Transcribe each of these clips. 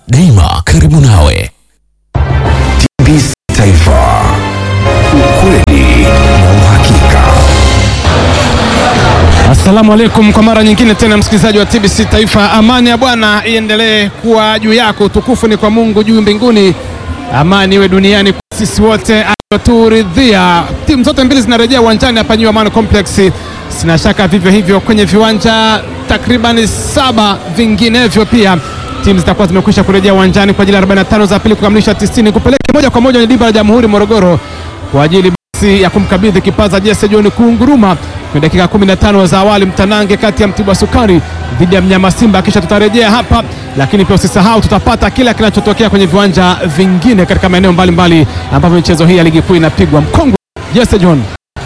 daima karibu nawe. TBC Taifa, ukweli na uhakika. Assalamu alaikum kwa mara nyingine tena, msikilizaji wa TBC Taifa. Amani ya Bwana iendelee kuwa juu yako, utukufu ni kwa Mungu juu mbinguni, amani iwe duniani kwa sisi wote alioturidhia. Timu zote mbili zinarejea uwanjani hapa New Amaan Complex, sina shaka vivyo hivyo kwenye viwanja takriban saba vinginevyo pia timu zitakuwa zimekwisha kurejea uwanjani kwa ajili ya 45 za pili kukamilisha 90 kupeleka moja kwa moja kwenye dimba la Jamhuri Morogoro kwa ajili basi ya kumkabidhi kipaza Jesse John Kunguruma kwenye dakika 15 za awali, mtanange kati ya Mtibwa Sukari dhidi ya Mnyama Simba. Kisha tutarejea hapa, lakini pia usisahau tutapata kila kinachotokea kwenye viwanja vingine katika maeneo mbalimbali ambapo michezo hii ya ligi kuu inapigwa. Mkongwe Jesse John.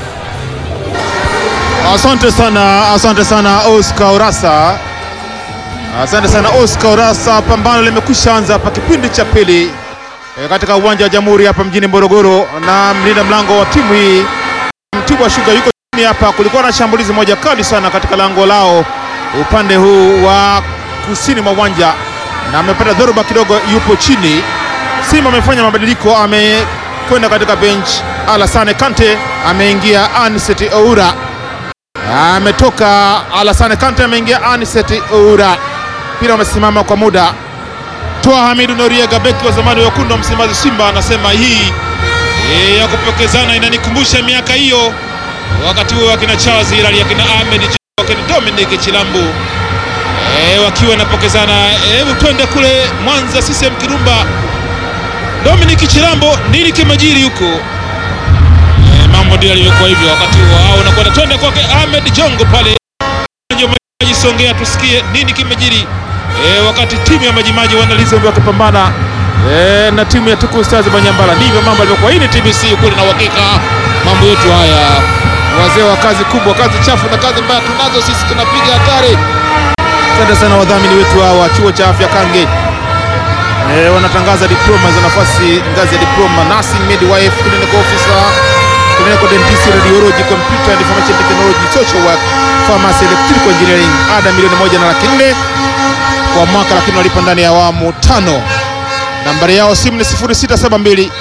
Asante sana, asante sana Oscar Urasa, asante sana Oscar Urasa. Pambano limekwisha anza hapa kipindi cha pili e, katika uwanja wa Jamhuri hapa mjini Morogoro, na mlinda mlango wa timu hii Mtibwa Sugar yuko chini hapa. Kulikuwa na shambulizi moja kali sana katika lango lao upande huu wa kusini mwa uwanja, na amepata dhoruba kidogo, yupo chini. Simba amefanya mabadiliko, amekwenda katika bench. Alassane Kante ameingia, Anicet Oura ametoka Alassane Kante ameingia Anicet Oura. Mpira umesimama kwa muda. Toa Hamidu Noriega, beki wa zamani wa wekundu wa Msimbazi Simba, anasema hii e, ya kupokezana inanikumbusha miaka hiyo, wakati huo wakina Charles Hilali, akina Ahmed J- wakina Dominic Chilambu e, wakiwa napokezana. Hebu twende kule Mwanza, CCM Kirumba. Dominic Chilambo, nini kimejiri huko? E, mambo ndio yalivyokuwa hivyo wakati huo. Hao unakwenda twende kwake Ahmed Jongo pale ndio Songea, tusikie nini kimejiri e, wakati timu ya Majimaji wanaliza wakipambana e, na timu ya Tuku Stars Banyambala. Ndivyo mambo yalivyokuwa. Hii ni TBC ukweli na uhakika, mambo yetu haya. Wazee wa kazi kubwa, kazi chafu na kazi mbaya tunazo sisi, tunapiga hatari. Asante sana wadhamini wetu hawa, chuo cha afya Kange e, wanatangaza diploma za nafasi ngazi ya diploma nursing, midwife, clinical officer clinical dentist, radiology, computer and information technology, social work, pharmacy, electrical engineering. Ada milioni moja na laki nne kwa mwaka, lakini walipa ndani ya awamu tano. Nambari yao simu ni 0672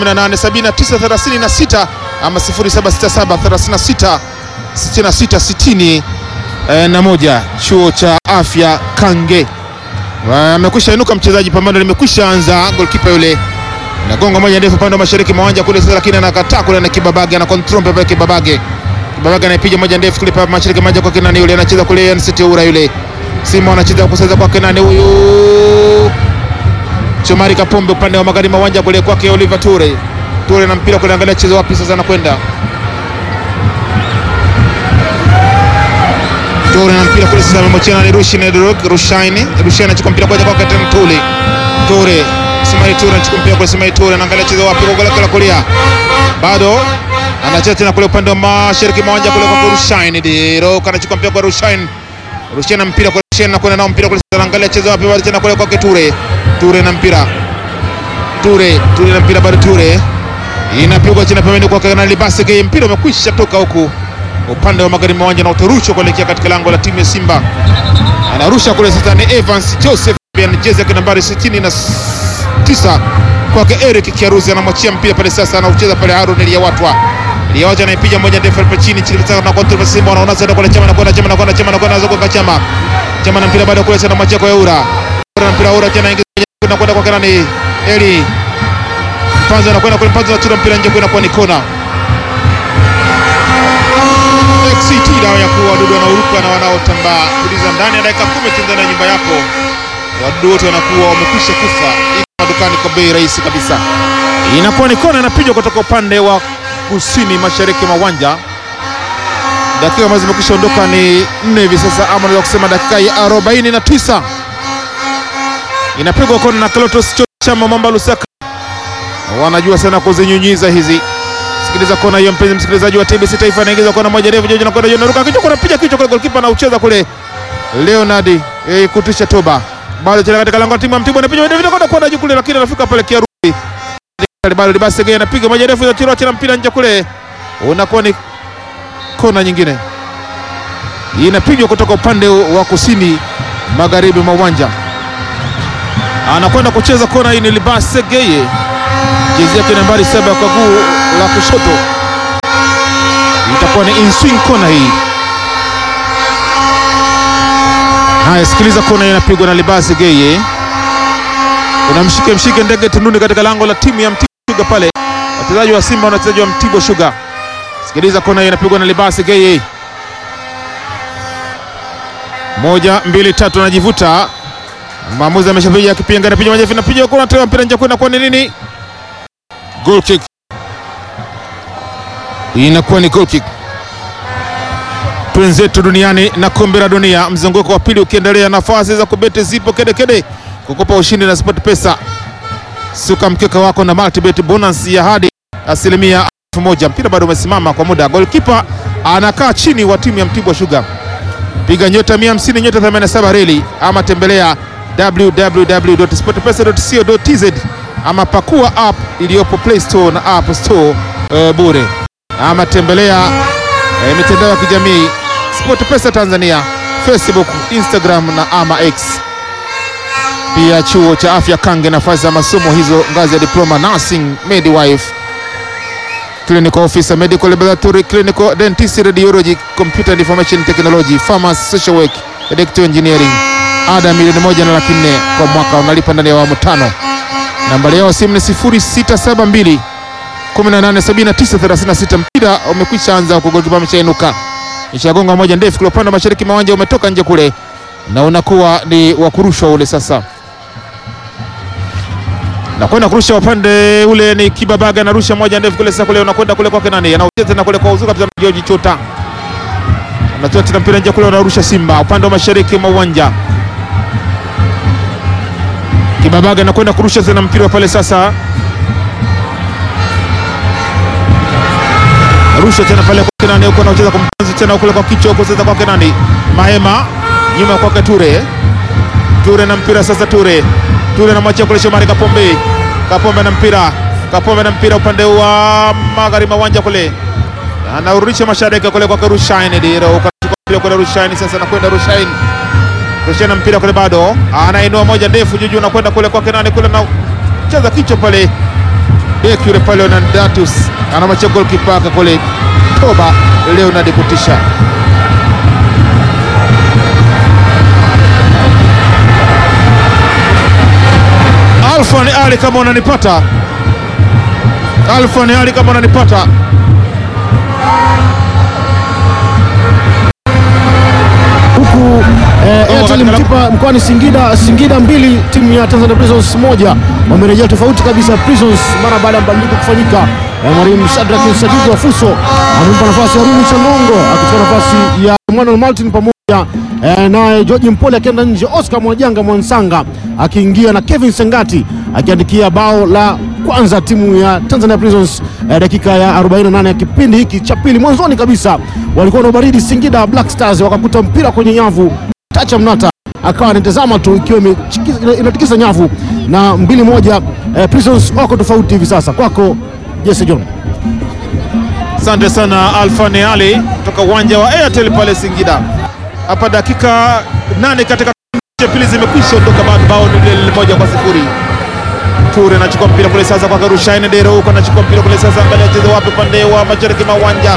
187936 ama 0767 36 66 60 eh, na moja. Chuo cha afya Kange amekwisha inuka mchezaji, pambano limekwisha anza. Goalkeeper yule nagonga moja ndefu upande wa mashariki mwa uwanja kule sasa, lakini anakataa kule na Kibabage ana control pepe Kibabage. Kibabage anapiga moja ndefu kule pa mashariki moja kwa Kenani yule anacheza kule Anicet Oura yule. Simba anacheza kusaidia kwa Kenani huyu. Chomari Kapombe upande wa magharibi mwa uwanja kule kwake Oliver Ture. Ture na mpira kule, angalia chezo wapi sasa anakwenda. Ture na mpira kule sasa amemwachia nani Rushin Rushaini. Rushaini anachukua mpira kwa kwake tena Tule. Ture Ismail Ture anachukua mpira kwa Ismail Ture anaangalia chezo wapi kwa gola kulia. Bado anacheza tena kule upande wa mashariki mwa uwanja kule kwa Rushaini. Diro anachukua mpira kwa Rushaini. Rushaini na mpira kwa Rushaini na kwenda nao mpira kule anaangalia chezo wapi bado tena kule kwake Ture. Ture na mpira. Ture, Ture na mpira bado Ture. Inapigwa chini pembeni kwa Kanali Basige. Mpira umekwisha toka huku upande wa magharibi mwa uwanja na utarushwa kuelekea katika lango la timu ya Simba. Anarusha kule sasa ni Evans Joseph jezi yake nambari 69 kwake Eric Kiaruzi, anamwachia mpira pale sasa, anaucheza pale Harun Liyawatwa. Liyawatwa anaipiga moja ndefu pale chini chini sasa na kontrol Simba wanaona sasa kwa chama na kwenda chama na kwenda chama na kwenda zoka kwa chama. Chama na mpira bado kule sasa anamwachia kwa Eura. Eura na mpira Eura tena ingiza kwenda kwenda kwa Kanani Eli. Mpanzo anakwenda kule Mpanzo anachukua mpira nje kwenda kwa Nikona. XCT dawa ya kuua wadudu wanaoruka na wanaotambaa. Kuliza ndani ya dakika 10 tu ndani ya nyumba yako. Wadudu wote wanakuwa wamekwisha kufa. Iko madukani kwa bei rahisi kabisa. Inakuwa ni kona inapigwa kutoka upande wa kusini mashariki mwa uwanja. Dakika ambazo zimekwisha ondoka ni nne hivi sasa, ama naweza kusema dakika ya 49. Inapigwa kona na Clatous Chama Mamba Lusaka. Wanajua sana kuzinyunyiza hizi. Sikiliza kona hiyo, mpenzi msikilizaji wa TBC Taifa, anaingiza kona moja ndefu, Jojo anakwenda, Jojo anaruka kichwa, anapiga kichwa kule, golikipa anaucheza kule, Leonard eh, kutisha toba, bado tena katika lango la timu ya Mtibwa, anapiga moja ndefu kwenda juu kule, lakini anafika pale Kiarudi, bado basi gani, anapiga moja ndefu, inatira tena mpira nje kule, unakuwa ni kona nyingine, inapigwa kutoka upande wa kusini magharibi mwa uwanja. anakwenda kucheza kona hii ni Libase Geye, jezi yake nambari saba kwa guu la kushoto, itakuwa ni inswing kona hii. Haya, sikiliza kona hii inapigwa na Libase Geye, kuna mshike mshike ndege tunduni katika lango la timu ya Mtibwa Sugar pale, wachezaji wa Simba na wachezaji wa Mtibwa Sugar. Sikiliza kona hii inapigwa na Libase Geye, moja mbili tatu, anajivuta Maamuzi ameshapiga akipinga anapiga majefu napiga kuna tena mpira nje kwenda kwa ni nini? Goal kick. Inakuwa ni goal kick. Twenzetu duniani na kombe la dunia, mzunguko wa pili ukiendelea, nafasi za kubeti zipo kede kede, kukopa ushindi na Sport Pesa. Suka mkeka wako na multibet bonus ya hadi asilimia elfu moja. Mpira bado umesimama kwa muda, goalkeeper anakaa chini wa timu ya Mtibwa Sugar. Piga nyota 150 nyota 87 reli ama tembelea www.sportpesa.co.tz ama pakua app iliyopo Play Store na App Store uh, bure ama tembelea uh, mitandao ya kijamii SportPesa Tanzania, Facebook, Instagram na ama X. Pia chuo cha afya Kange, nafasi za masomo hizo ngazi ya diploma nursing, midwife, clinical officer, medical laboratory, clinical dentist, radiology, computer and information technology, pharmacy, social work, electrical engineering ada milioni moja na laki nne kwa mwaka, unalipa ndani ya awamu tano. Nambari yao simu ni 0672 187936. Mpira umekwisha anza huko, golikipa ameshainuka, ishagonga moja ndefu kule upande wa mashariki mawanja, umetoka nje kule na unakuwa ni wa kurushwa ule sasa na kwenda kurusha upande ule ni Kibabaga, anarusha moja ndefu kule sasa, kule unakwenda kule kwake nani, anaucheza tena kule kwa uzuka George Chota, anatoa tena mpira nje kule, unarusha Simba upande wa mashariki mwa uwanja Kibabaga anakwenda kurusha tena mpira pale sasa, rusha tena pale kwa nani huko, anacheza kumpanzi tena kule kwa kichwa huko sasa, kwa nani Mahema, nyuma kwake Ture, Ture na mpira sasa, Ture, Ture na machia kule Shomari Kapombe, Kapombe na mpira, Kapombe na mpira upande wa magharibi uwanja kule, anarudisha mashariki kule kwa Rushaini, ndio ukachukua kule Rushaini sasa, nakwenda Rushaini Rushana mpira kule bado anainua moja ndefu juu juu, nakwenda kule kwake nani kule na cheza kichwa pale beki yule pale na Datus anamachia goalkeeper kule Toba Leonard kutisha Alfa ni Ali, kama unanipata Alfa ni Ali, kama unanipata huku eh, Oh, Airtel katika Mtipa mkoani Singida, Singida mbili timu ya Tanzania Prisons moja wamerejea tofauti kabisa. Prisons mara baada ya mabadiliko kufanyika, eh, mwalimu Shadrack Sadiki wa Fuso amempa nafasi ya Rumi Chanongo akichukua nafasi ya Emmanuel Martin pamoja eh, naye George Mpole akienda nje, Oscar Mwajanga Mwansanga akiingia na Kevin Sengati akiandikia bao la kwanza timu ya Tanzania Prisons eh, dakika ya 48 ya kipindi hiki cha pili. Mwanzoni kabisa walikuwa na ubaridi Singida Black Stars, wakakuta mpira kwenye nyavu, Tacha Mnata akawa anatazama tu ikiwa imechikiza- inatikisa nyavu na mbili moja. Eh, Prisons wako tofauti hivi sasa. Kwako Jesse John. Asante sana Alfani Ali kutoka uwanja wa Airtel pale Singida. Hapa dakika nane katika kipindi cha pili zimekwisha ondoka, bado bao ni lile moja kwa sifuri. Ture anachukua mpira kule sasa kwa Rushaine Dero huko anachukua mpira kule sasa, angalia acheze wapi, upande wa mashariki mwa uwanja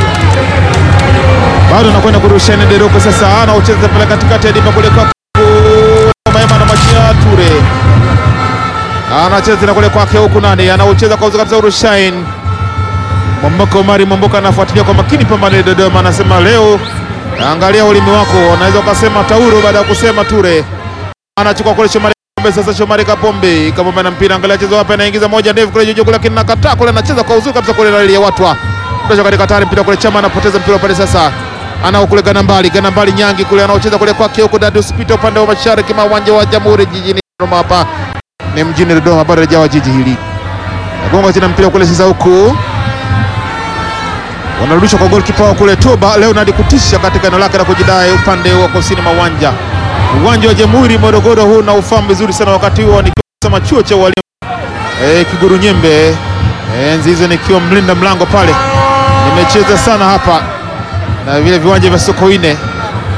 bado anakwenda kurushaine Dero huko sasa, anaucheza pale katikati ya dimba kule kwa Maema na machia Ture anacheza tena kule kwake huku nani anaucheza kwa uzuri kabisa Rushaine Mwamboka Omari Mwamboka anafuatilia kwa makini pambano la Dodoma, anasema leo angalia ulimi wako, anaweza ukasema tauro baada ya kusema Ture. Anachukua kule Shomari Kapombe, sasa Shomari Kapombe, Kapombe na mpira, angalia chezo wapi, anaingiza moja ndefu kule juu kule, lakini nakataa kule, anacheza kwa uzuri kabisa kule rali ya watwa Tosha katika hatari, mpira kule Chama anapoteza mpira pale sasa anao kule Ganambali, Ganambali Nyangi kule anaocheza kule kwake huko Dadius Peter upande wa mashariki mwa uwanja wa Jamhuri jijini Dodoma, hapa ni mjini Dodoma, bado hajawa jiji hili. Nagonga tena mpira kule sasa huku wanarudishwa kwa golikipa wao kule Toba Leonard kutisha katika eneo lake la kujidai upande wa kusini mwa uwanja uwanja wa Jamhuri Morogoro. Huu na ufahamu vizuri sana, wakati huo nikiwa chuo cha walimu e, Kiguru Nyembe e, enzi hizo nikiwa mlinda mlango pale, nimecheza sana hapa na vile viwanja vya Sokoine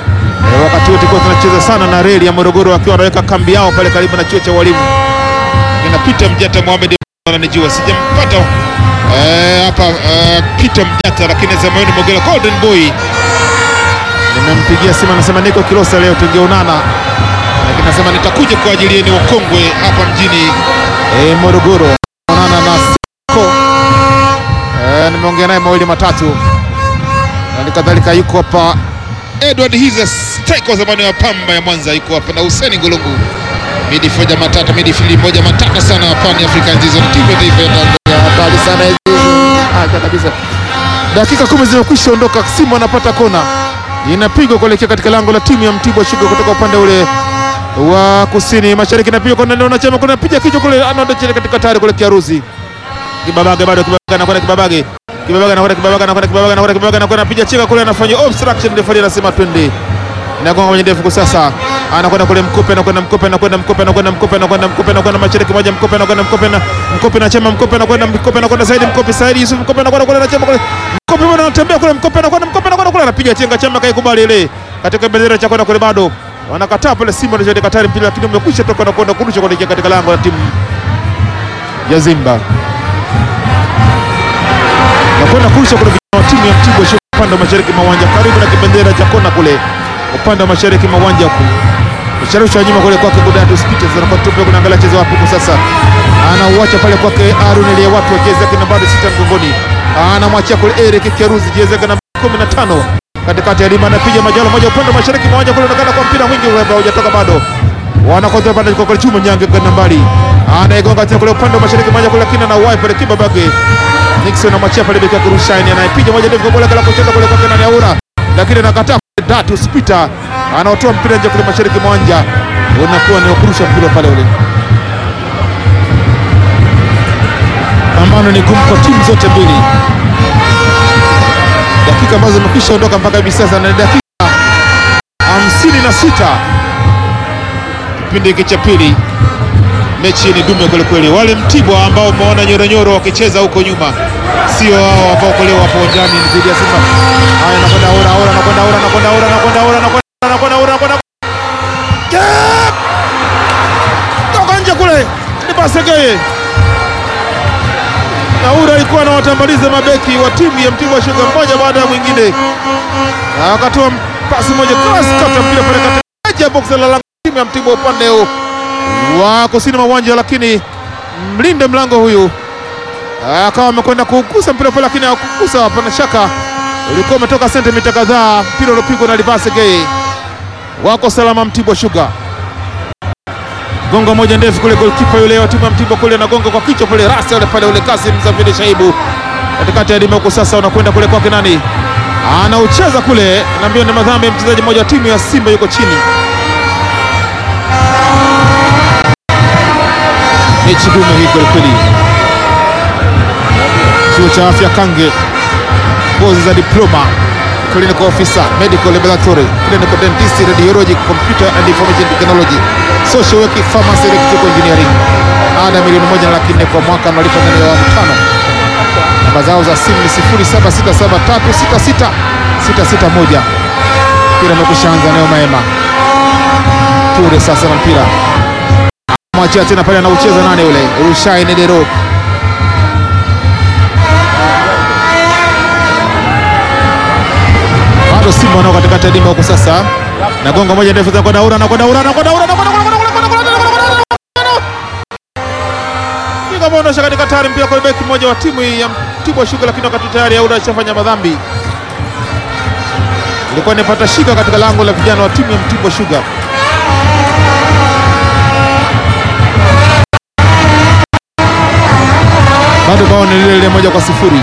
Eh, wakati wote kwa tunacheza sana na reli ya Morogoro wakiwa wanaweka kambi yao pale karibu na chuo cha walimu. Inapita Mjata Mohamed ananijua sijampata eh, hapa eh, Peter Mjata, lakini Zamaini Mogela Golden Boy nimempigia simu, anasema niko Kilosa leo tungeonana, lakini anasema nitakuja kwa ajili yenu wakongwe hapa mjini eh, Morogoro onana na Siko eh, nimeongea naye mawili matatu, na kadhalika yuko hapa Edward Hiza striker wa zamani wa Pamba ya Mwanza yuko hapa na Hussein Ngulungu midfielder matata midfield moja matata sana wa Pan African Season timu ya taifa ya Tanzania hatari sana hizi acha kabisa dakika kumi zimekwisha ondoka Simba anapata kona inapigwa kuelekea katika lango la timu ya Mtibwa Sugar kutoka upande ule wa kusini mashariki inapigwa kwa nani wanachama kuna piga kichwa kule anaondoka katika tayari kuelekea Ruzi Kibabage bado Kibabage anakwenda Kibabage Kibabage anakwenda Kibabage anakwenda Kibabage anakwenda Kibabage anakwenda piga cheka kule anafanya obstruction referee anasema twende inagonga kwenye ndefu kwa sasa anakwenda kule Mkupe anakwenda Mkupe anakwenda Mkupe anakwenda Mkupe anakwenda Mkupe anakwenda mashariki moja Mkupe anakwenda Mkupe na Mkupe na chama Mkupe anakwenda Mkupe anakwenda Saidi Mkupe Saidi Yusuf Mkupe anakwenda kule na chama kule Mkupe bwana anatembea kule Mkupe anakwenda Mkupe anakwenda kule anapiga chenga chama kaikubali ile katika bendera cha kwenda kule bado wanakataa pale Simba ndio katari mpira lakini umekwisha toka na kwenda kurusha kuelekea katika lango la timu ya Simba na kwenda kurusha kule vijana wa timu ya Mtibwa Sugar upande wa mashariki mwa uwanja karibu na kibendera cha kona kule upande wa mashariki mwa uwanja huku Usharusha nyuma kule kwake Godatus Peters anakuwa tupe kunaangalia cheza wapi kwa sasa. Anauacha pale kwake Aaron ile watu wa jezi yake nambari sita mgongoni. Anamwachia kule Eric Keruzi jezi yake nambari 15. Katikati ya lima anapiga majalo moja upande wa mashariki mwa uwanja kule unaonekana kwa mpira mwingi ule ambao hujatoka bado. Wanakotoa pande kwa kule chuma nyange kwa nambari. Anaigonga tena kule upande wa mashariki mwa uwanja kule lakini anauwai pale Kibabage. Nixon anamwachia pale beki yake Rushaini anayepiga moja ndefu kwa bola kala kucheza kule kwake nani Aura. Lakini anakataa Datus Peter anaotoa mpira nje kule mashariki mwa uwanja, unakuwa ni kurusha mpira pale ule. Pambano ni gumu kwa timu zote mbili. Dakika ambazo zimekwisha ondoka mpaka hivi sasa na dakika hamsini na sita kipindi hiki cha pili. Mechi ni dume kweli kweli. Wale Mtibwa ambao umeona nyoronyoro wakicheza huko nyuma sio hao ambao kule wapo uwanjani dhidi ya Simba. Haya, anakwenda Aura, Aura anakwenda Aura, anakwenda Aura, anakwenda Aura, anakwenda anakwenda Aura, anakwenda Jab! toka nje kule, ni Basegeye na Aura alikuwa anawatambaliza mabeki wa timu ya Mtibwa Sugar mmoja baada ya mwingine, na akatoa pasi moja cross kata mpira pale katika box la lango timu ya Mtibwa upande huu wa kusini mwa uwanja, lakini mlinde mlango huyu akawa amekwenda kugusa mpira pale, lakini hakugusa. Hapana shaka ulikuwa umetoka sentimita kadhaa, mpira uliopigwa na Livase Gay. Wako salama Mtibwa Sugar. Gonga moja ndefu kule, goalkeeper yule wa timu ya Mtibwa kule anagonga kwa kichwa pale, rasi yule pale, ule Kasim Zafiri Shaibu katikati ya dima huko. Sasa unakwenda kule kwake nani, anaucheza kule, naambia ni madhambi ya mchezaji mmoja wa timu ya Simba, yuko chini. Mechi dume hii kweli kweli. Chuo cha afya Kange, kozi za diploma, clinical officer, medical laboratory, clinical dentist, radiology, computer and information technology, social work, pharmacy, electrical engineering. Ada milioni moja na laki nne kwa mwaka, wanalipa ndani ya awamu tano. Namba zao za simu ni 0767366661. Mpira umekwisha anza, nayo Maema Ture sasa na mpira mwachia tena pale, anaucheza nane ule Rushaine Dero bado Simba wanao katikati ya dimba huko sasa, na gonga moja ndefu za kwenda Aura na kwenda Aura na kwenda Aura na kwenda ondosha katika tayari mpira kwa beki mmoja wa timu ya Mtibwa Sugar, lakini wakati tayari Aura ashafanya madhambi, ilikuwa inapata shika katika lango la vijana wa timu ya Mtibwa Sugar. Bado bao ni lile lile moja kwa sifuri.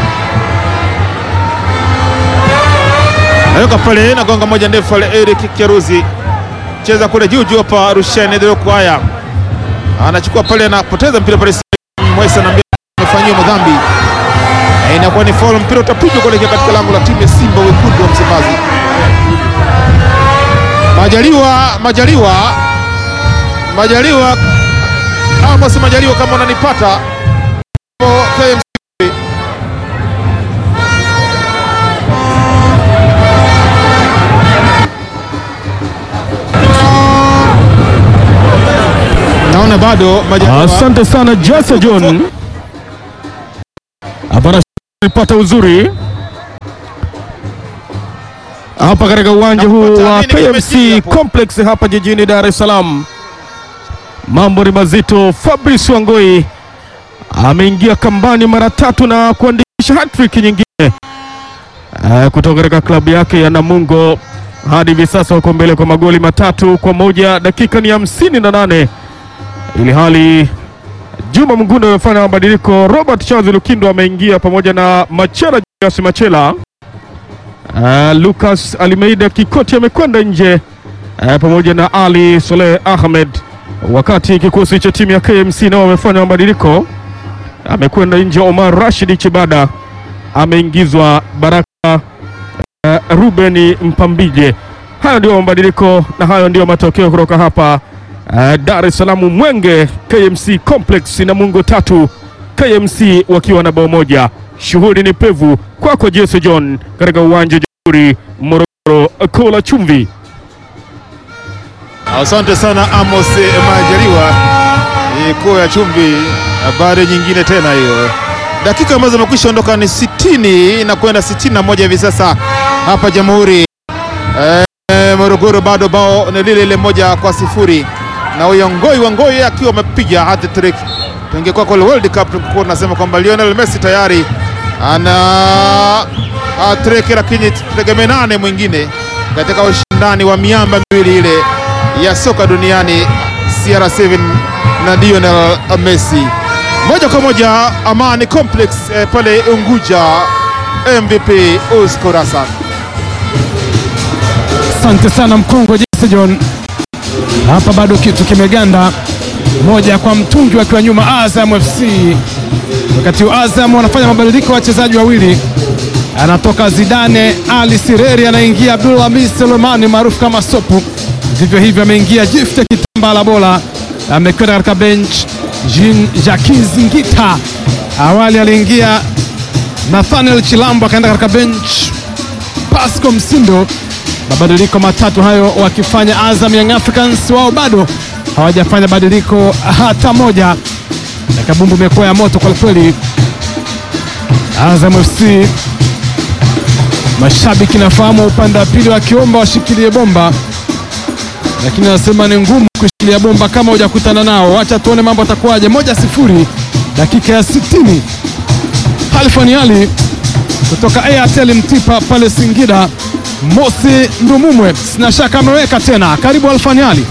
Naweka pale nagonga moja ndefu pale, Eric Keruzi cheza kule juu juu hapa, Rushine Deroko haya anachukua pale, anapoteza mpira pale, Mwesa na amefanyiwa madhambi, na inakuwa ni foul. Mpira utapigwa kuelekea katika lango la timu ya Simba wekundu wa Msimbazi. Majaliwa, Majaliwa, Majaliwa, Amos Majaliwa, kama unanipata KMC Naona bado Majaliwa Asante sana Jesse John. Hapana alipata uzuri hapa katika uwanja huu wa Napata nini KMC kimejiri hapo? Complex hapa jijini Dar es Salaam. Mambo ni mazito. Fabrice Wangoi ameingia kambani mara tatu na kuandikisha hat-trick nyingine eh, kutoka katika klabu yake ya Namungo. Hadi hivi sasa wako mbele kwa magoli matatu kwa moja. Dakika ni hamsini na nane ili hali Juma Mngunda amefanya mabadiliko. Robert Charles Lukindo ameingia pamoja na Machela Julius Machela. Uh, Lucas Alimeida Kikoti amekwenda nje uh, pamoja na Ali Soleh Ahmed, wakati kikosi cha timu ya KMC nao wamefanya mabadiliko. Amekwenda nje Omar Rashid Chibada, ameingizwa Baraka uh, Ruben Mpambije. Hayo ndio mabadiliko na hayo ndio matokeo kutoka hapa uh, Dar es Salaam Mwenge KMC Complex na Mungo tatu KMC wakiwa na bao moja. Shughuli ni pevu kwako Jesse John katika uwanja wa Jamhuri Morogoro, Kola Chumvi. Asante sana Amos Majaliwa, koo ya chumvi. Habari nyingine tena hiyo, dakika ambazo zimekwisha ondoka ni 60 na kwenda 61 hivi sasa hapa Jamhuri e, Morogoro, bado bao ni lile lile moja kwa sifuri, na huyo Ngoi wa Ngoi akiwa amepiga hat trick. Tungekuwa kwa World Cup tungekuwa tunasema kwamba Lionel Messi tayari ana hat trick, lakini tutegemee nane mwingine katika ushindani wa miamba miwili ile ya soka duniani CR7 na Lionel Messi. Moja kwa moja Amani Complex eh, pale Unguja, MVP Oscar Hassan. Asante sana mkongwe Jesse John. Hapa bado kitu kimeganda, moja kwa mtungi akiwa nyuma Azam FC. Wakati huu Azam wanafanya mabadiliko, wachezaji wawili, anatoka Zidane Ali Sireri, anaingia Abdul Hamis Selemani maarufu kama Sopu. Vivyo hivyo ameingia Gift Kitambala Bola, amekwenda katika bench Jean Jacques Ngita. Awali aliingia Nathaniel Chilambo akaenda katika bench Pasco Msindo. Mabadiliko matatu hayo wakifanya Azam Young Africans, wao bado hawajafanya badiliko hata moja, na kabumbu imekuwa ya moto kwa kweli. Azam FC mashabiki nafahamu upande wa pili wakiomba washikilie bomba, lakini anasema ni ngumu kushikilia bomba kama hujakutana nao. Wacha tuone mambo atakuwaje. Moja sifuri, dakika ya 60. Halfani Ali kutoka Airtel Mtipa pale Singida. Mosi Ndumumwe sina shaka ameweka tena. Karibu Alfani Ali.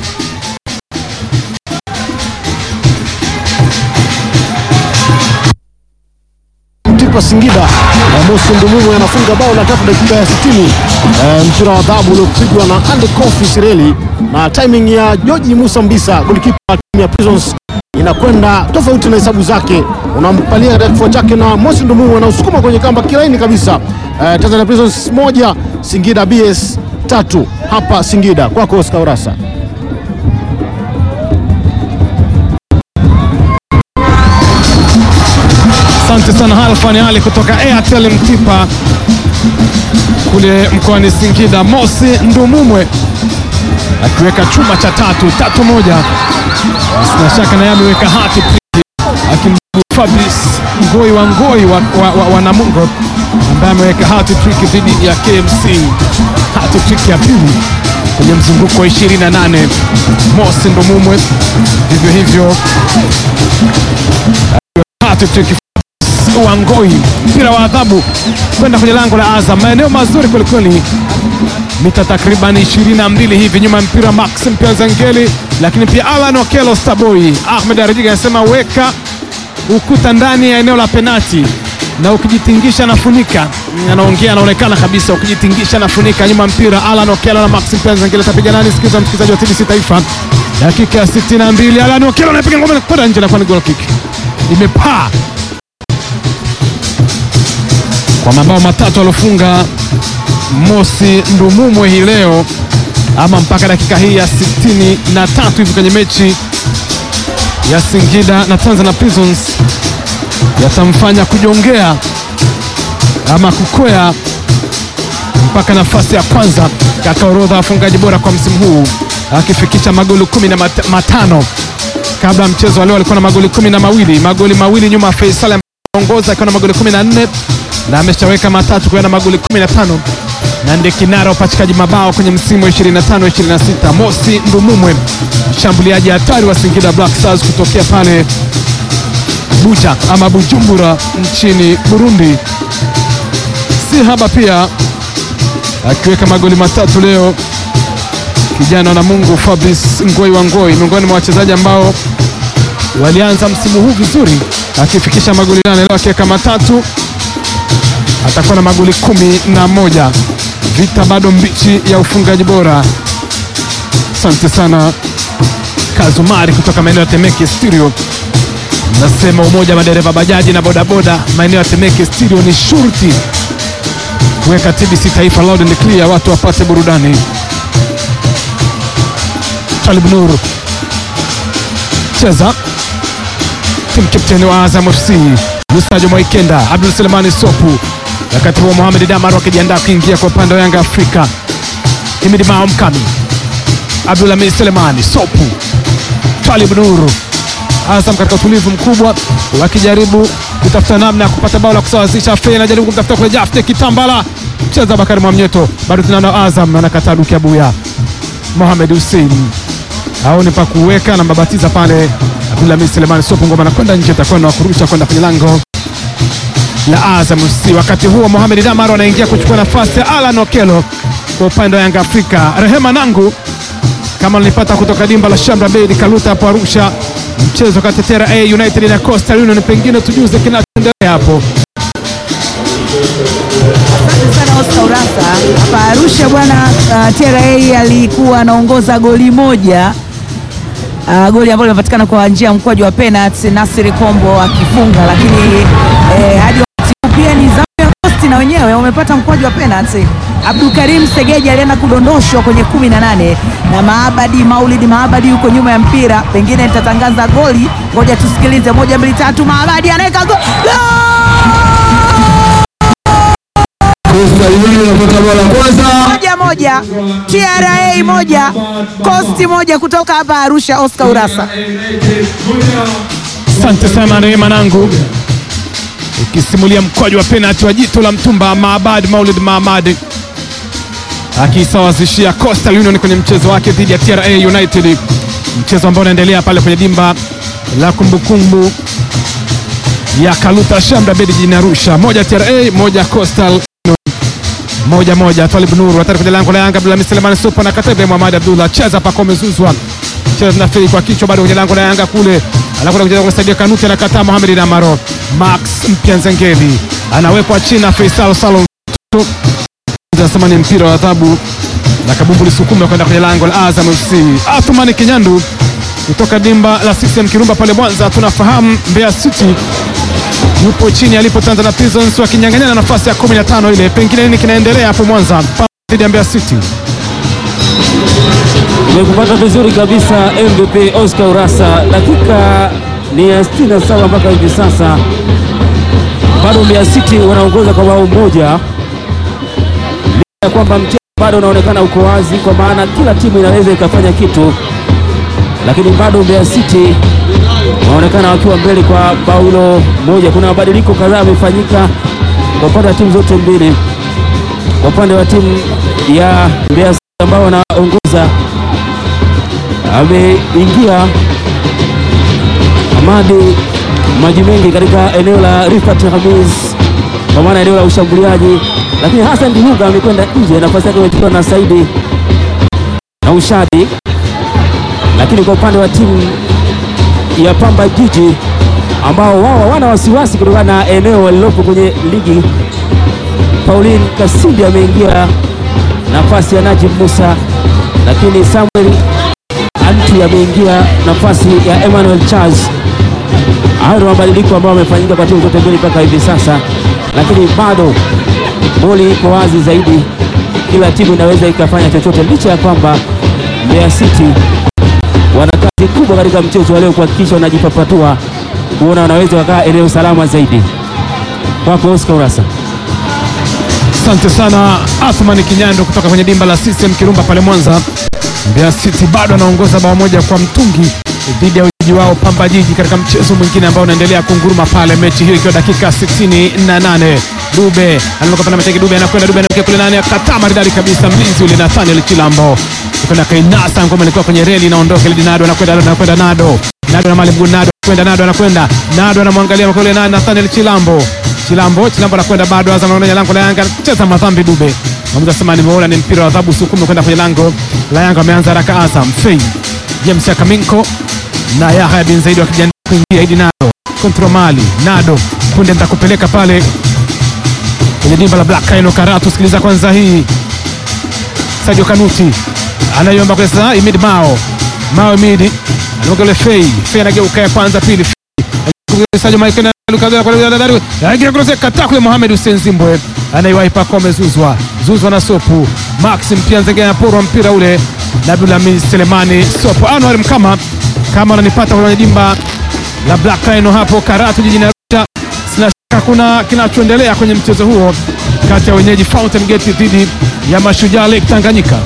Mtipa Singida eh, Mosi Ndumumu anafunga bao la tatu dakika ya 60. Eh, mpira wa adhabu uliopigwa na Ande Kofi Sireli na timing ya George Musa Mbisa, golikipa wa timu ya Prisons inakwenda tofauti na hesabu zake, unampalia katika kifua chake na Mosi Ndumumu anausukuma kwenye kamba kilaini kabisa. Eh, Tanzania Prisons moja Singida BS tatu hapa Singida. Kwako Oscar Urasa. Asante sana Halfani Ali kutoka Airtel Mtipa kule mkoani Singida. Mosi Ndumumwe akiweka chuma cha tatu tatu moja, sina shaka naye ameweka hati akimjibu Fabrice Ngoi wa Ngoi wa, wa, wa, wa Namungo ambaye ameweka hati trick dhidi ya KMC, hati trick ya pili kwenye mzunguko wa 28. Mosi Ndumumwe vivyo hivyo hati trick Wangoi, mpira wa adhabu kwenda kwenye lango la Azam, maeneo mazuri kwelikweli, mita takriban 22 hivi nyuma ya mpira Maxim Piazangeli, lakini pia Alan Okelo Starboy. Ahmed Arajiga anasema weka ukuta ndani ya eneo la penati na ukijitingisha nafunika. Anaongea, anaonekana kabisa, ukijitingisha nafunika. Nyuma mpira Alan Okelo na Maxim Piazangeli, atapiga nani? Sikiza msikilizaji wa TBC Taifa, dakika ya 62, Alan Okelo anapiga ngome kwenda nje, na kwa ni goal kick, imepaa kwa mabao matatu aliofunga Mosi Ndumumwe hii leo ama mpaka dakika hii ya sitini na tatu hivi kwenye mechi ya Singida na Tanzania Prisons yatamfanya kujongea ama kukwea mpaka nafasi ya kwanza katika orodha ya wafungaji bora kwa msimu huu akifikisha magoli kumi na mat matano Kabla ya mchezo wa leo alikuwa na magoli kumi na mawili magoli mawili nyuma ya Faisal ongoza akiwa na magoli 14 na ameshaweka matatu kwa na magoli 15 na ndiye kinara upachikaji mabao kwenye msimu wa 25 26. Mosi Ndumumwe mshambuliaji hatari wa Singida Black Stars kutokea pale Buja ama Bujumbura nchini Burundi, si haba pia akiweka magoli matatu leo. Kijana na Mungu Fabrice Ngoi wa Ngoi miongoni mwa wachezaji ambao walianza msimu huu vizuri akifikisha magoli nane leo akiweka matatu, atakuwa na magoli kumi na moja. Vita bado mbichi ya ufungaji bora. Asante sana Kazumari kutoka maeneo ya Temeke Studio. Nasema umoja wa madereva bajaji na bodaboda maeneo ya Temeke Studio ni shurti kuweka TBC Taifa loud and clear, watu wapate burudani. Talib Nur cheza timu kapteni wa Azam FC Lusajo Mwaikenda, Abdul Selemani Sopu, wakati huo Mohamed Damar wakijiandaa kuingia kwa upande wa Yanga Afrika. Himidi Mao Mkami, Abdul Hamid Selemani Sopu, Talib Nuru. Azam katika utulivu mkubwa wakijaribu kutafuta namna ya kupata bao la kusawazisha. Fei anajaribu kumtafuta kule Jafte Kitambala, cheza Bakari Mwamnyeto, bado tunaona Azam anakataa Duki Abuya. Mohamed Hussein aone pa kuweka na mbabatiza pale Abdulhamid Selemani Sopu, ngoma anakwenda nje, atakuwa na kurusha kwenda kwenye lango la Azam FC. Wakati huo Mohamed Damaro anaingia kuchukua nafasi ya Alan Okelo kwa upande wa Yanga Afrika. Rehema Nangu kama nilipata kutoka dimba la Shamra Bedi Kaluta hapo Arusha, mchezo kati ya TRA United na Coastal Union, pengine tujuze kinachoendelea hapo. Asante sana Oscar Urasa hapa Arusha bwana. Uh, TRA alikuwa anaongoza goli moja uh, goli ambalo limepatikana kwa njia ya mkwaju wa penalty, Nasiri Kombo akifunga, lakini eh, hadi wakati huu pia ni zamu ya Coast na wenyewe wamepata mkwaju wa penalty. Abdul Karim Segeji alienda kudondoshwa kwenye kumi na nane na Maabadi Maulidi Maabadi yuko nyuma ya mpira, pengine nitatangaza goli, ngoja tusikilize. Moja mbili tatu, Maabadi anaweka goli Coastal Union wanapata bao la kwanza. moja moja, TRA moja, Coast moja kutoka hapa Arusha. Oscar Urasa. Asante sana Rehema Nangu ukisimulia mkwaju wa penalti wa jitu la mtumba Maabad Maulid Mahamad akisawazishia Coastal Union kwenye mchezo wake dhidi ya TRA United, mchezo ambao unaendelea pale kwenye dimba la kumbukumbu ya Kaluta Shamra Bedi jijini Arusha. Moja TRA, moja Coastal Union. moja moja. Twalib Nuru hatari kwenye lango la Yanga, Abdulhamid Selemani Supa na Katebe Muhammad Abdullah cheza pako umezuzwa cheza zinafiri kwa kichwa bado kwenye lango la Yanga kule, anakwenda kucheza kumsaidia Kanuti, anakataa Mohamed Damaro. Max Mpya Nzengeli anawekwa chini na Faisal Salum, anasema ni mpira wa adhabu na kabumbu lisukume kwenda kwenye lango la Azam FC. Athumani Kinyandu kutoka dimba la CCM Kirumba pale Mwanza, tunafahamu Mbeya City yupo chini alipo Tanzania Prisons wakinyang'anyana nafasi ya 15 ile, pengine nini kinaendelea hapo Mwanza dhidi ya Mbeya City? Nimekupata vizuri kabisa MVP Oscar Urasa. Dakika ni ya 67 mpaka hivi sasa, bado Mbeya City wanaongoza kwa bao moja, licha ya kwamba mchezo bado unaonekana uko wazi, kwa maana kila timu inaweza ikafanya kitu, lakini bado Mbeya City wanaonekana wakiwa mbele kwa bao hilo moja. Kuna mabadiliko kadhaa yamefanyika kwa upande wa timu zote mbili. Kwa upande wa timu ya Mbeya City ambao wanaongoza ameingia Hamadi maji mengi katika eneo la Rifat Hamis, kwa maana eneo la ushambuliaji, lakini Hassan Dihuga amekwenda nje, nafasi yake imechukuliwa na Saidi na Ushadi. Lakini kwa upande wa timu ya Pamba Jiji ambao wao hawana wasiwasi kutokana na eneo walilopo kwenye ligi, Pauline Kasindi ameingia nafasi ya Najib Musa, lakini Samuel Anti ameingia nafasi ya Emmanuel Charles. Hayo ndio mabadiliko ambayo yamefanyika kwa timu zote mbili mpaka hivi sasa, lakini bado boli iko wazi zaidi, kila timu inaweza ikafanya chochote, licha ya kwamba Mbeya City wana kazi kubwa katika mchezo wa leo kuhakikisha wanajipapatua kuona wanaweza wakaa eneo salama zaidi. Kwako Oscar Urasa. Asante sana Athmani Kinyando kutoka kwenye dimba la CCM Kirumba pale Mwanza. Mbeya City bado anaongoza bao moja kwa mtungi dhidi ya wenyeji wao Pamba Jiji katika mchezo mwingine ambao unaendelea kunguruma pale, mechi hiyo ikiwa dakika 68. Dube anatoka pale Mateke, Dube anakwenda, Dube anaelekea kule nani, akataa maridadi kabisa mlinzi ule Nathaniel Chilambo kwenda kainasa ngoma, ilikuwa kwenye reli inaondoka, ili Nado anakwenda, anakwenda Nado, Nado na mali mguu, Nado kwenda, Nado anakwenda, Nado anamwangalia kule nani, Nathaniel Chilambo, Chilambo, Chilambo anakwenda bado, Azam anaona lango la Yanga, cheza madhambi Dube Mwamuzi asema nimeona ni mpira wa adhabu, sukume kwenda kwenye lango la Yanga. Wameanza haraka Azam, Fei James Akaminko na Yahya bin Zaidi wakijiandaa kuingia. Idi Nado kontro mali Nado punde nitakupeleka pale kwenye dimba la Black Rhino Karatu. Sikiliza kwanza hii, Sadio Kanuti anaiomba kwa sasa, Imid Mao Mao Imidi anaoga ule Fei Fei anageuka ya kwanza pili Sadio Maikena Lukagala kwa dadari aingia kurose kata kule Mohamed Hussein Zimbwe anaiwahi Pacome Zuzwa Zuzwa na Sopu Maxim pia Nzenge anaporwa mpira ule na Abdulhamid Selemani Sopu Anwar Mkama kama ananipata kwenye dimba la Black Rhino hapo Karatu jijini Arusha. Sina shaka kuna kinachoendelea kwenye mchezo huo kati ya wenyeji Fountain Gate dhidi ya Mashujaa Lake Tanganyika.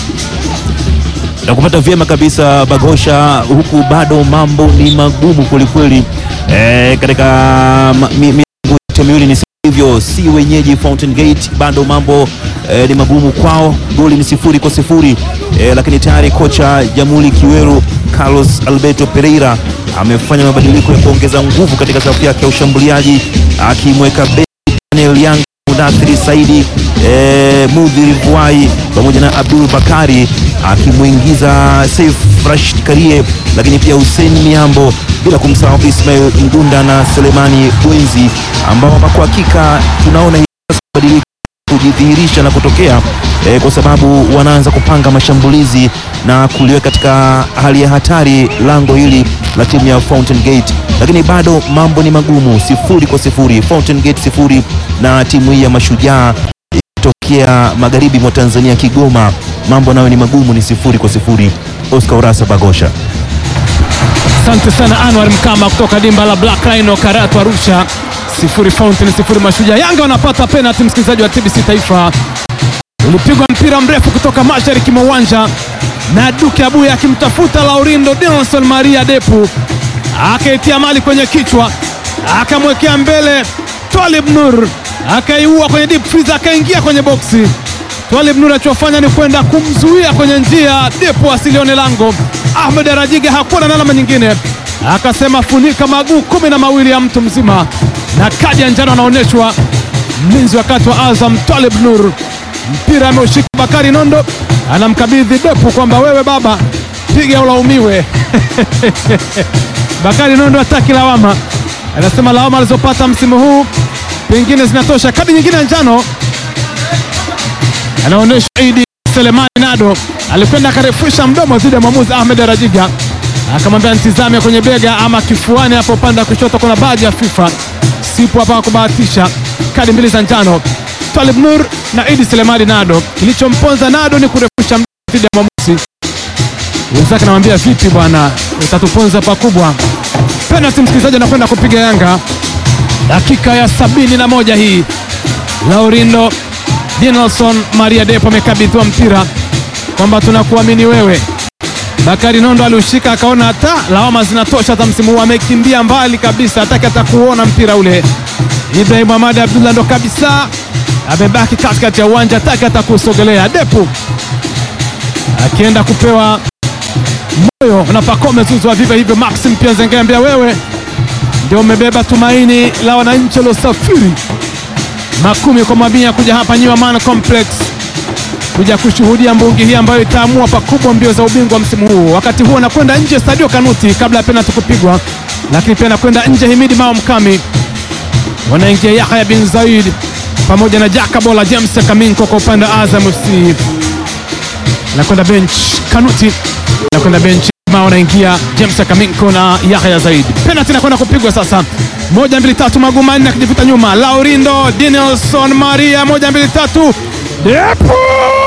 na kupata vyema kabisa Bagosha, huku bado mambo ni magumu kwelikweli e, katika ma- mi- mi- yote miwili ni hivyo, si wenyeji Fountain Gate, bado mambo e, ni magumu kwao. Goli ni sifuri kwa sifuri e, lakini tayari kocha Jamhuri Kiweru Carlos Alberto Pereira amefanya mabadiliko ya kuongeza nguvu katika safu yake ya ushambuliaji akimweka be- Daniel Yang Mudathiri Saidi e, Mudhiri Vuai pamoja na Abdul Bakari akimwingiza Saif Rashid Karie, lakini pia Hussein Miambo, bila kumsahau Ismail Mgunda na Selemani Bwenzi ambao kwa hakika tunaona hivi sasa mabadiliko kujidhihirisha na kutokea eh, kwa sababu wanaanza kupanga mashambulizi na kuliweka katika hali ya hatari lango hili la timu ya Fountain Gate, lakini bado mambo ni magumu, sifuri kwa sifuri, Fountain Gate sifuri na timu hii ya Mashujaa ikitokea magharibi mwa Tanzania, Kigoma, mambo nayo ni magumu, ni sifuri kwa sifuri. Oscar Urasa Bagosha. Asante sana Anwar Mkama kutoka dimba la Black Rhino Karatu Arusha. Sifuri Fountain, sifuri Mashujaa. Yanga wanapata penalty, msikilizaji wa TBC Taifa. Ulipigwa mpira mrefu kutoka mashariki mwa uwanja na Duke Abuya akimtafuta Laurindo Nelson Maria Depu, akaitia mali kwenye kichwa, akamwekea mbele Twalib Nur, akaiua kwenye deep freeze, akaingia kwenye boksi. Twalib Nur alichofanya ni kwenda kumzuia kwenye njia Depu asilione lango. Ahmed Arajiga hakuwa na alama nyingine, akasema funika maguu kumi na mawili ya mtu mzima, na kadi ya njano anaonyeshwa mlinzi wakati wa Azam Twalib Nur. Mpira ameushika Bakari Nondo, anamkabidhi Depu kwamba wewe baba, piga ulaumiwe. Bakari Nondo hataki lawama, anasema lawama alizopata msimu huu pengine zinatosha. Kadi nyingine ya njano anaonyesha Idi Selemani Nado alikwenda akarefusha mdomo dhidi ya mwamuzi Ahmed Rajiga, akamwambia nitizame kwenye bega ama kifuani hapo upande wa kushoto, kuna baadhi ya FIFA sipo hapa kubahatisha. Kadi mbili za njano Talib Nur na Idi Selemani Nado. Kilichomponza Nado ni kurefusha mdomo dhidi ya mwamuzi wenzake, anamwambia vipi bwana, utatuponza pakubwa. Penalty msikilizaji, anakwenda kupiga Yanga dakika ya sabini na moja hii Laurindo Dinelson Maria Depo amekabidhiwa mpira kwamba tunakuamini wewe. Bakari Nondo aliushika akaona hata lawama zinatosha za msimu huu, amekimbia mbali kabisa, hataki hata kuona mpira ule. Ibrahim Ahmad Abdullah ndo kabisa amebaki katikati ya uwanja, hataki hata kusogelea. Depu akienda kupewa moyo na Pacome Zouzoua, vivyo hivyo Maxim pia Nzengeambia, wewe ndio umebeba tumaini la wananchi waliosafiri makumi kwa mamia kuja hapa New Amaan Complex kuja kushuhudia mbungi hii ambayo itaamua pakubwa mbio za ubingwa msimu huu. Wakati huo anakwenda nje Sadio Kanuti kabla ya penalti kupigwa, lakini pia anakwenda nje Himidi Mao Mkami, wanaingia Yahya bin Zaid pamoja na Jakabola James Kaminko kwa upande wa Azam FC, anakwenda bench Kanuti, anakwenda bench Mao, anaingia James Kaminko na Yahya Zaid. Penalti inakwenda kupigwa sasa, moja mbili tatu, maguu manne akijivuta nyuma, Laurindo Dinelson Maria, moja mbili tatu, Depo